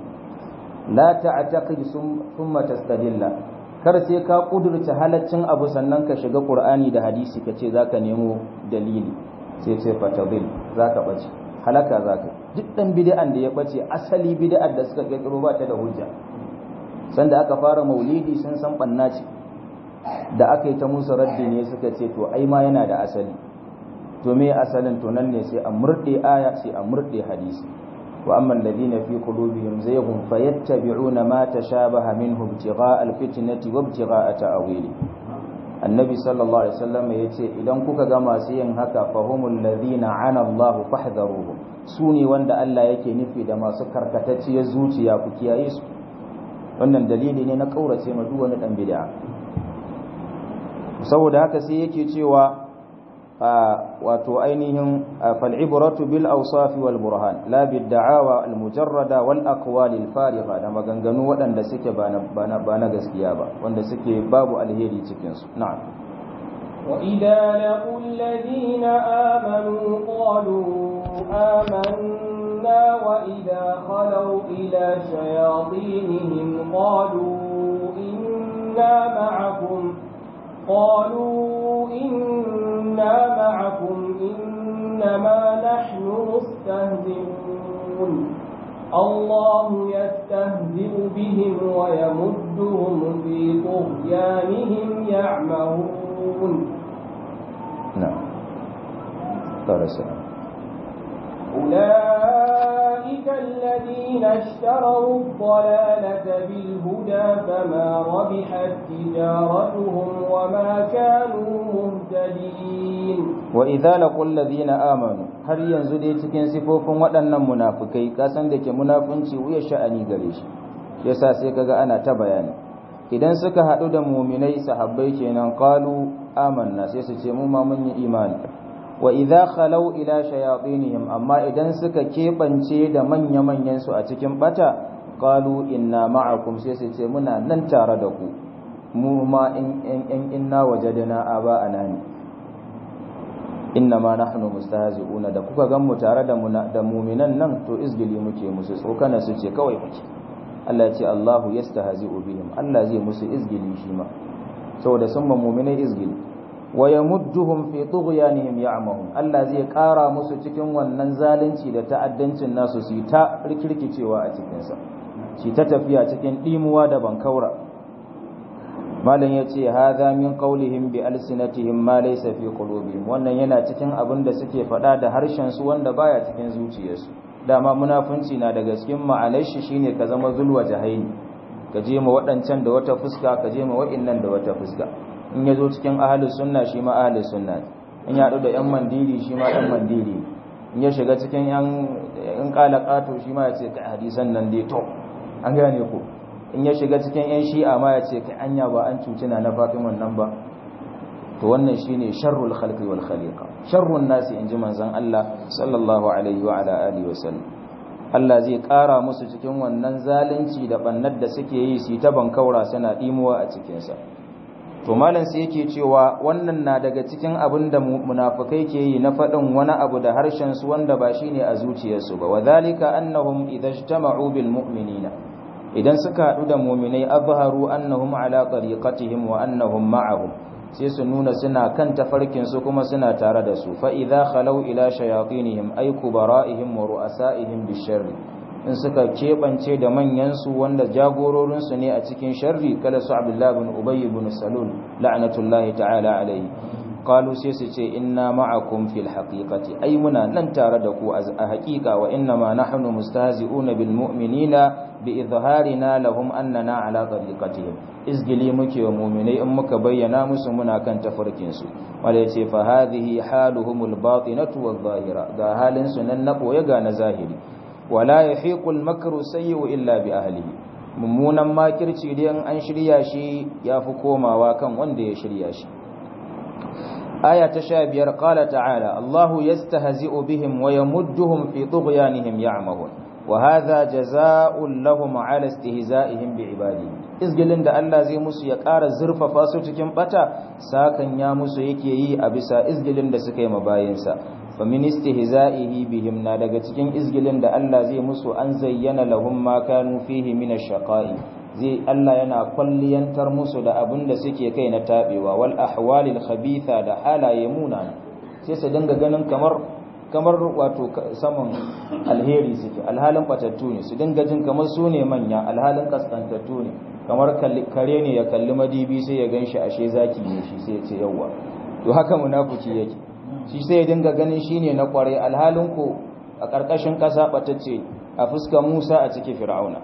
A: la ta'taqid thumma tastadilla kar sai ka kudurta halaccin abu sannan ka shiga qur'ani da hadisi ka ce zaka nemo dalili sai ce fatadil zaka bace halaka zaka duk dan bid'an da ya bace asali bid'ar da suka kirkiro ba ta da hujja sanda aka fara maulidi sun san banna ce da aka yi ta musu raddi ne suka ce to ai ma yana da asali to me asalin to nan ne sai a murde aya sai a murde hadisi wa amma alladhina fi qulubihim zayghun fayattabi'una ma tashabaha minhu ibtigha'a alfitnati wa ibtigha'a ta'wili annabi sallallahu alaihi wasallam yace idan kuka ga masu yin haka fahumul ladhina 'ana Allahu fahdharuhum sune wanda Allah yake nufi da masu karkatacciyar zuciya ku kiyaye su wannan dalili ne na kaurace ma duk wani dan bid'a saboda haka sai yake cewa wato ainihin fal'ibratu bil awsafi wal burhan la bid da'awa al mujarrada wal aqwal al fariqa da maganganu waɗanda suke ba na gaskiya ba wanda suke babu alheri cikin su na'am
B: wa idza laqul ladina amanu qalu amanna wa idza khalu ila shayatinihim qalu inna ma'akum قالوا إنا معكم إنما نحن مستهزئون الله يستهزئ بهم ويمدهم في طغيانهم يعمهون
A: نعم قال السلام
B: أولئك الذين اشتروا الضلالة بالهدى فما ربحت تجارتهم وما كانوا مهتدين
A: وإذا لقوا الذين آمنوا har yanzu dai cikin sifofin waɗannan munafukai kasan da ke munafunci wuya sha'ani gare shi yasa sai kaga ana ta bayani idan suka haɗu da muminai sahabbai kenan qalu amanna sai su ce mu ma mun yi imani wa idza khalau ila shayatinihim amma idan suka kebance da manya-manyan su a cikin bata qalu inna ma'akum sai su ce muna nan tare da ku mu ma in in inna wajadna aba anani inna ma nahnu mustahzi'una da kuka gan mu tare da da mu'minan nan to izgili muke musu tsokana su ce kawai muke Allah ya ce Allahu yastahzi'u bihim Allah zai musu izgili shi ma saboda sun ma mu'minai izgili wa yamudduhum fi tughyanihim ya'mahun Allah zai ƙara musu cikin wannan zalunci da ta'addancin nasu su ta rikirkicewa a cikin sa shi ta tafiya cikin dimuwa da bankaura malam yace hadha min qawlihim bi alsinatihim ma laysa fi qulubihim wannan yana cikin abin da suke faɗa da harshen su wanda baya cikin zuciyarsu dama munafunci na daga cikin ma'anar shi shine ka zama zulwa jahaini ka je ma waɗancan da wata fuska ka je ma wa'innan da wata fuska in ya zo cikin ahalus sunna shi ma ahalus sunna in ya haɗu da yan mandiri shi ma yan mandiri in ya shiga cikin yan in ƙala ƙato shi ma ya ce ka hadisan nan dai to an gane ko in ya shiga cikin yan shi'a ma ya ce ka anya ba an cuci na na fatiman nan ba to wannan shine sharrul khalqi wal khaliqa sharrun nasi inji manzon Allah sallallahu alaihi wa ala alihi wasallam Allah zai ƙara musu cikin wannan zalunci da bannar da suke yi su ta bankaura suna dimuwa a cikin sa to malam sai yake cewa wannan na daga cikin abin da munafikai ke yi na faɗin wani abu da harshen su wanda ba shine a zuciyarsu ba wadhalika annahum idha ijtama'u bil mu'minina idan suka haɗu da mu'minai azharu annahum ala tariqatihim wa annahum ma'ahum sai su nuna suna kan tafarkinsu kuma suna tare da su fa'iza khalau ila shayatinihim ai kubara'ihim wa ru'asa'ihim bisharri in suka keɓance da manyansu wanda jagororinsu ne a cikin sharri kala su abdullahi bin ubay bin salul la'natullahi ta'ala alaihi qalu sai su ce inna ma'akum fil haqiqati ai muna nan tare da ku a haqiqa wa inna ma nahnu mustahzi'una bil mu'minina bi izharina lahum annana ala tariqatihim izgili muke wa mu'minai in muka bayyana musu muna kan tafarkin su wala yace fa hadhihi haluhumul batinatu wadh zahira ga halin su nan na boye ga na zahiri wala yahiqul makru sayyi'u illa bi ahlihi mummunan makirci dai an shirya shi yafi komawa kan wanda ya shirya shi aya ta sha biyar ƙala ta'ala Allahu yastahzi'u bihim wa yamudduhum fi tughyanihim ya'mahun wa hadha jazaa'un lahum 'ala istihza'ihim bi ibadihi izgilin da Allah zai musu ya ƙara zurfafa su cikin bata sakan ya musu yake yi a bisa izgilin da suka yi mabayinsa fa min istihza'ihi bihim na daga cikin izgilin da Allah zai musu an zayyana lahum ma kanu fihi min ash-shaqa'i zai Allah yana kwalliyantar musu da abin da suke kai na tabewa wal ahwalil khabitha da halaye munana sai su dinga ganin kamar kamar wato saman alheri suke alhalin batattu ne su dinga jin kamar su ne manya alhalin kaskantattu ne kamar kare ne ya kalli madibi sai ya ganshi ashe zaki ne shi sai ya ce yawwa to haka munafiki yake shi sai ya dinga ganin shine na kware alhalin ko a karkashin kasa batacce a fuskar Musa a cikin Fir'auna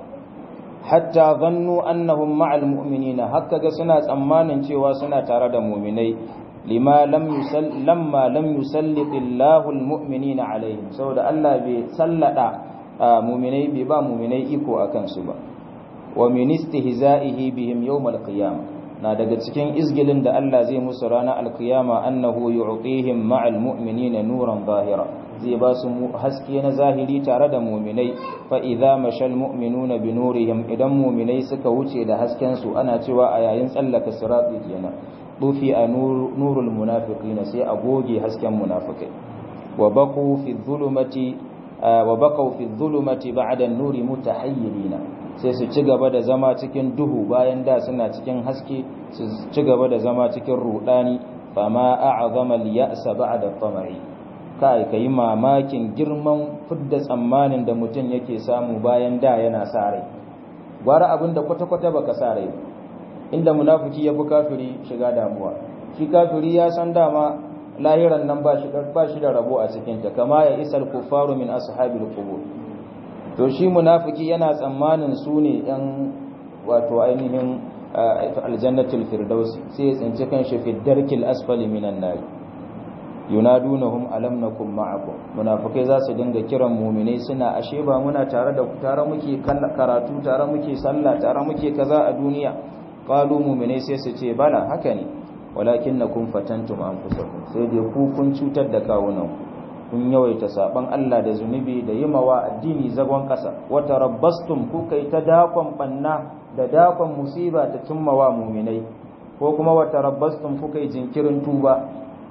A: hatta zannu annahum ma'al mu'minina haka ga suna tsammanin cewa suna tare da mu'minai lima lam yusall lamma lam yusallit Allahu almu'minina alaihim saboda Allah bai sallada mu'minai bai ba mu'minai iko akan su ba wa min istihza'ihi bihim yawm alqiyamah na daga cikin izgilin da Allah zai musu ranar alkiyama annahu yu'tihim ma'al mu'minina nuran zahira zai ba su haske na zahiri tare da mu'minai fa idza mashal mu'minuna bi nurihim idan mu'minai suka wuce da hasken su ana cewa a yayin tsallaka sirati kenan dufi a nurul munafiqin sai a goge hasken munafikai wa baqu fi dhulumati wa baqu fi dhulumati ba'da an-nuri mutahayyirina sai su ci gaba da zama cikin duhu bayan da suna cikin haske su ci gaba da zama cikin rudani fama a'zama al-ya'sa ba'da tamai kai kai mamakin girman fidda tsammanin da mutum yake samu bayan da yana sa rai gwara abinda kwata-kwata baka sa rai inda munafiki ya fi kafiri shiga damuwa shi kafiri ya san dama lahiran nan ba shi ba shi da rabo a cikin ta kama ya isal kufaru min ashabil qubur to shi munafiki yana tsammanin su ne yan wato ainihin aljannatul firdausi sai ya tsinci kanshi fi darkil asfali minan nar yunadunahum alam nakum ma'akum munafikai za su dinga kiran mu'minai suna ashe ba muna tare da tare muke karatu tare muke sallah tare muke kaza a duniya qalu mu'minai sai su ce bala haka ne walakinnakum fatantum anfusakum sai dai ku kun cutar da kawunan kun yawaita saban Allah da zunubi da yimawa addini zagon kasa wata rabbastum ku kai ta dakon banna da dakon musiba ta cimmawa mu'minai ko kuma wata rabbastum ku kai jinkirin tuba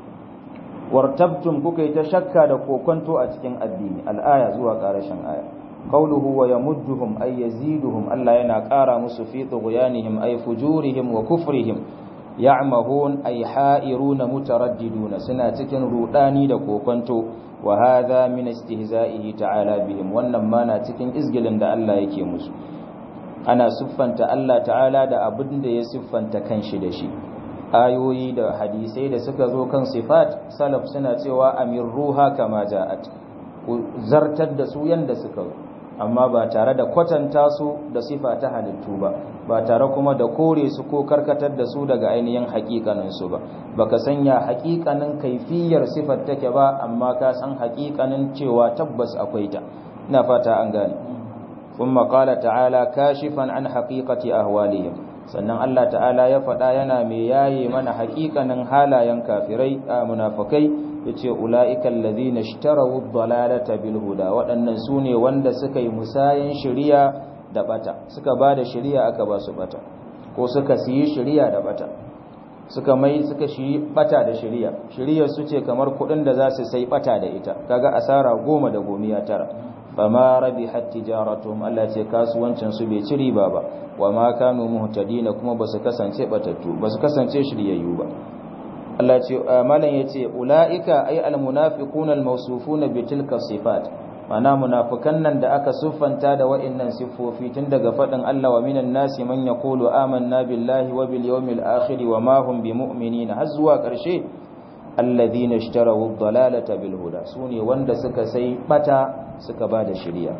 A: wartabtum kuka yi ta shakka da kokonto a cikin addini al'aya zuwa ƙarashin aya qawluhu wa yamudduhum ay yaziduhum Allah yana ƙara musu fi tughyanihim ay fujurihim wa kufrihim ya'mahun ay ha'iruna mutaraddiduna suna cikin rudani da kokonto wa hadha min istihza'ihi ta'ala bihim wannan ma na cikin izgilin da Allah yake musu ana siffanta Allah ta'ala da abin da ya siffanta kanshi da shi ayoyi da hadisai da suka zo kan sifat salaf suna cewa amir ruha kama ja'at ku zartar da su yanda suka zo amma ba tare da kwatanta su da sifa ta halittu ba ba tare kuma da kore su ko karkatar da su daga ainihin hakikanin su ba baka sanya hakikanin kaifiyar sifar take ba amma ka san hakikanin cewa tabbas akwai ta ina fata an gane kuma qala ta'ala kashifan an haqiqati ahwalihim sannan Allah ta'ala ya faɗa yana mai yaye mana hakikanin halayen kafirai a munafikai yace ulaiikal ladina ishtarawu ad-dalalata bil huda waɗannan sune wanda suka yi musayin shari'a da bata suka bada shari'a aka ba su bata ko suka siyi shari'a da bata suka mai suka shi bata da shari'a shari'ar su ce kamar kuɗin da za su sai bata da ita kaga asara goma da gomiya tara fama rabihat tijaratuhum Allah ce kasuwancin su bai ci riba ba wa ma kanu muhtadina kuma basu kasance batattu basu kasance shiryayyu ba Allah ce malan yace ulaika ay almunafiquna almawsufuna bitilka sifat mana munafikan nan da aka siffanta da wa'annan siffofi tun daga fadin Allah wa minan nasi man yaqulu amanna billahi wa bil yawmil akhir wa ma hum bimu'minina har zuwa karshe alladhina ishtaraw ad-dalalata bil huda sune wanda suka sai bata suka bada shiriya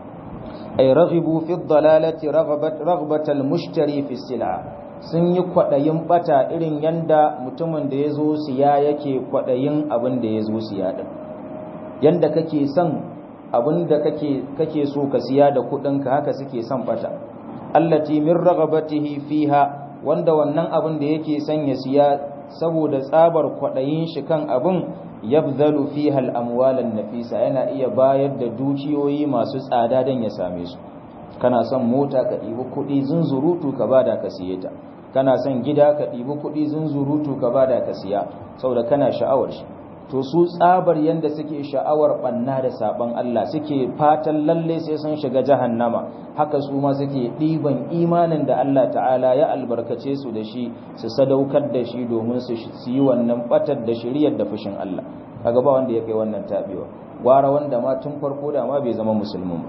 A: ay raghibu fi ad-dalalati raghabat raghbatal mushtari fi sil'a sun yi kwadayin bata irin yanda mutumin da yazo siya yake kwadayin abin da yazo siya din yanda kake son abin da kake kake so ka siya da kudin ka haka suke son bata allati min raghabatihi fiha wanda wannan abin da yake son ya siya saboda tsabar kwaɗayin shi kan abin yabzalu fiha al-amwalan nafisa yana iya bayar da dukiyoyi masu tsada don ya same su kana son mota ka ɗibi kuɗi zunzurutu ka bada ka siye ta kana son gida ka ɗibi kuɗi zunzurutu ka bada ka siya saboda kana sha'awar shi to su tsabar yanda suke sha'awar banna da saban Allah suke fatan lalle sai sun shiga jahannama haka su ma suke ɗiban imanin da Allah ta'ala ya albarkace su da shi su sadaukar da shi domin su yi wannan batar da shiriyar da fushin Allah kaga ba wanda ya kai wannan tabewa gwara wanda ma tun farko da ma bai zama musulmin ba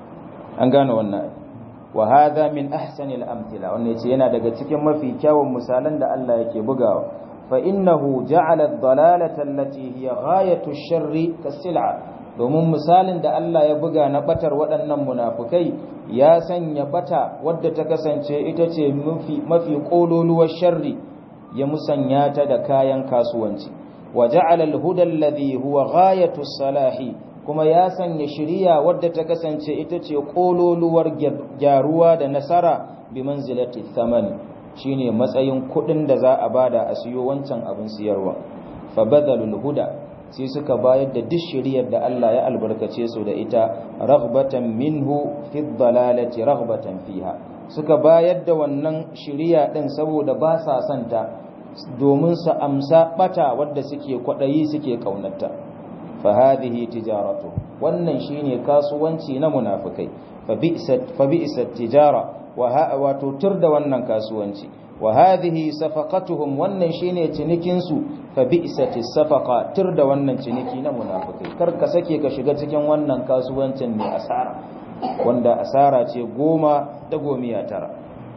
A: an gane wannan wa hadha min ahsanil amthila wannan yace yana daga cikin mafi kyawun misalan da Allah yake bugawa فإنه جعل الضلالة التي هي غاية الشر كالسلعة domin misalin da Allah ya buga na batar waɗannan munafukai ya sanya bata wadda ta kasance ita ce mafi ƙololuwar sharri ya musanya ta da kayan kasuwanci wa ja'ala al-huda alladhi huwa ghayatu salahi kuma ya sanya shiriya wadda ta kasance ita ce ƙololuwar gyaruwa da nasara bi manzilati thamani shine matsayin kudin da za a bada a siyo wancan abin siyarwa fa badalul huda sai suka bayar da duk shiriyar da Allah ya albarkace su da ita raghbatan minhu fi dhalalati raghbatan fiha suka bayar da wannan shiriya din saboda ba sa santa domin su amsa bata wadda suke kwadayi suke kaunarta fa hadhihi tijaratu wannan shine kasuwanci na munafikai fa bi'sat fa bi'sat tijara wato tur da wannan kasuwanci wa hadhihi safaqatuhum wannan shine cinikin su fa bi'sati safaqa tur da wannan ciniki na munafikai kar ka sake ka shiga cikin wannan kasuwancin ne asara wanda asara ce goma da gomiya tara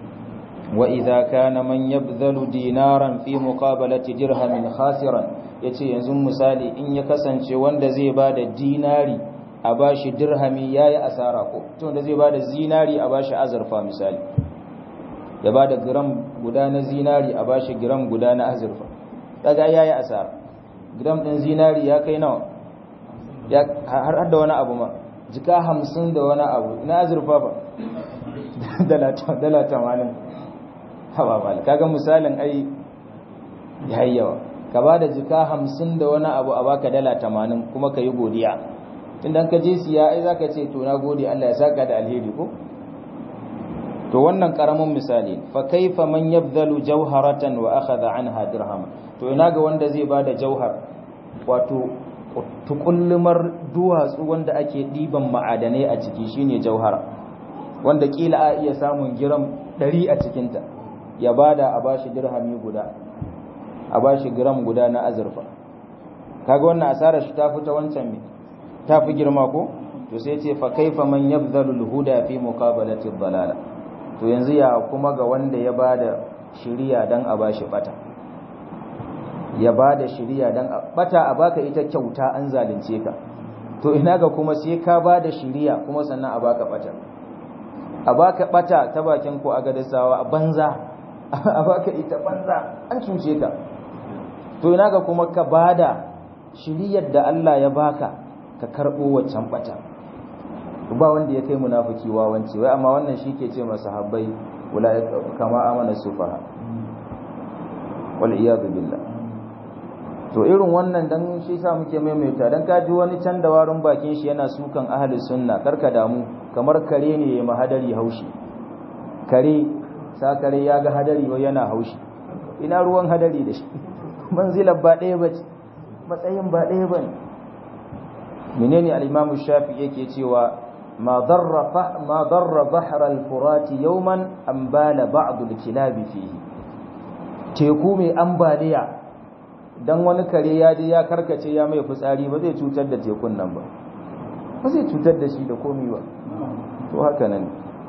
A: wa idza kana man yabdhalu dinaran fi muqabalati dirhamin khasiran yace yanzu misali in ya kasance wanda zai bada dinari a bashi dirhami yayi asara ko to da zai bada zinari a bashi azurfa misali ya bada gram guda na zinari a bashi gram guda na azurfa daga yayi asara gram din zinari ya kai nawa ya har da wani abu ma jika 50 da wani abu na azurfa ba dala dala 80 hawa mal kaga misalin ai yayi yawa ka bada jika 50 da wani abu a baka dala 80 kuma ka yi godiya tunda ka je siya ai zaka ce to na gode Allah ya saka da alheri ko to wannan karamin misali fa kaifa man yabdhalu jawharatan wa akhadha anha dirham to ina ga wanda zai bada jauhar wato tukullumar duwatsu wanda ake diban ma'adanai a ciki shine jauhara wanda kila a iya samun giram 100 a cikin ta ya bada a bashi dirhami guda a bashi gram guda na azurfa kaga wannan asarar shi ta fi ta wancan me ta fi girma ko to sai ce fa kaifa man yabdhalu al-huda fi muqabalati ad-dalala to yanzu ya kuma ga wanda ya bada shiriya dan a bashi bata ya bada shiriya dan bata a baka ita kyauta an zalunce ka to ina ga kuma sai ka bada shiriya kuma sannan a baka bata a baka bata ta bakin ko a gadasawa a banza a baka ita banza an cuce ka to ina ga kuma ka bada shiriyar da Allah ya baka ka karbo waccan bata ba wanda ya kai munafiki wawanci wai amma wannan shi ke ce masa habbai ulaika kama amana sufaha wal iyad billah to irin wannan dan shi sa muke maimaita dan ka ji wani can da warin bakin shi yana sukan ahli sunna karka damu kamar kare ne ya mahadari haushi kare sa kare ya ga hadari wai yana haushi ina ruwan hadari da shi manzilar ba ɗaya bace matsayin ba ɗaya bane menene al-imamu shafi yake cewa ما ضر ما ضر بحر الفرات يوما أن بال بعض الكلاب فيه teku mai ambaliya dan wani kare ya je ya karkace ya mai fitsari ba zai cutar da tekun nan ba ba zai cutar da shi da komi ba to haka nan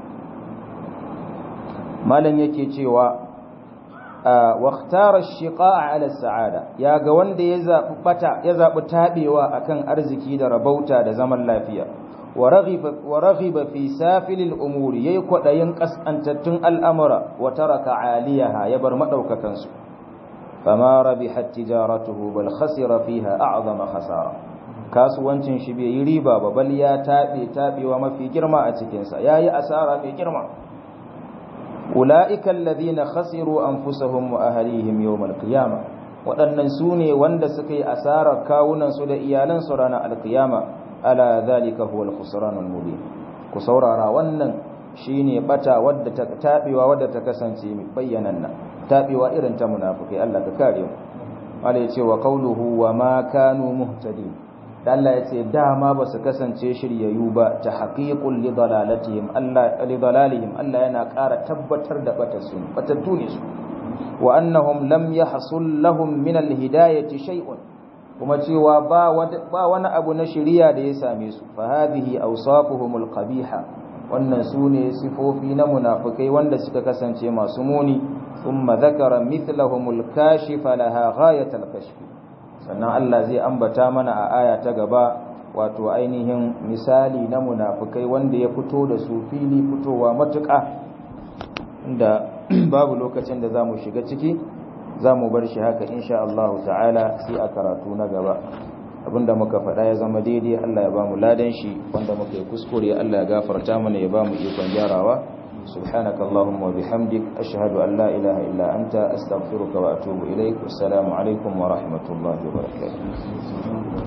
A: malam yake cewa واختار الشقاء على السعادة يا ga wanda ya zabi bata ya zabi tabewa akan arziki da rabauta da zaman lafiya ورغب في سافل الأمور يكوى ينقص أن تتن الأمر وترك عاليها يبر مدوك كنسو فما ربحت تجارته بل خسر فيها أعظم خسارة kasuwancin shi bai yi riba ba bal ya taɓe taɓewa mafi girma a cikinsa ya yi asara mai girma ula'ikan ladina khasiru anfusahum wa ahlihim yawmal qiyama waɗannan su ne wanda suka yi asarar kawunansu da iyalansu ranar alkiyama ala zalika huwa al-khusran al-mubin ku saurara wannan shine bata wadda ta tabewa wadda ta kasance mai bayyananna tabewa irin ta munafiki Allah ka kare mu Allah yace wa qawluhu wa ma kanu muhtadin dan Allah yace dama ba su kasance shiryayyu ba ta haqiqul li dalalatihim Allah li dalalihim Allah yana ƙara tabbatar da batarsu batattu ne su wa annahum lam yahsul lahum min al-hidayati shay'un kuma cewa ba wani abu na shiriya da ya same su fa hadhihi awsafuhumul qabiha wannan sune sifofi na munafikai wanda suka kasance masu muni thumma dhakara mithlahumul kashifa laha ghayatal kashf sannan Allah zai ambata mana a aya ta gaba wato ainihin misali na munafikai wanda ya fito da su fili fitowa matuƙa inda babu lokacin da zamu shiga ciki za mu bar shi haka insha Allah ta'ala sai a karatu na gaba abinda muka faɗa ya zama daidai Allah ya ba mu ladan shi wanda muka yi kuskure Allah ya gafarta mana ya ba mu ikon gyarawa subhanaka allahumma wa bihamdik ashhadu an la ilaha illa anta astaghfiruka wa atubu ilaik assalamu alaikum wa rahmatullahi wa barakatuh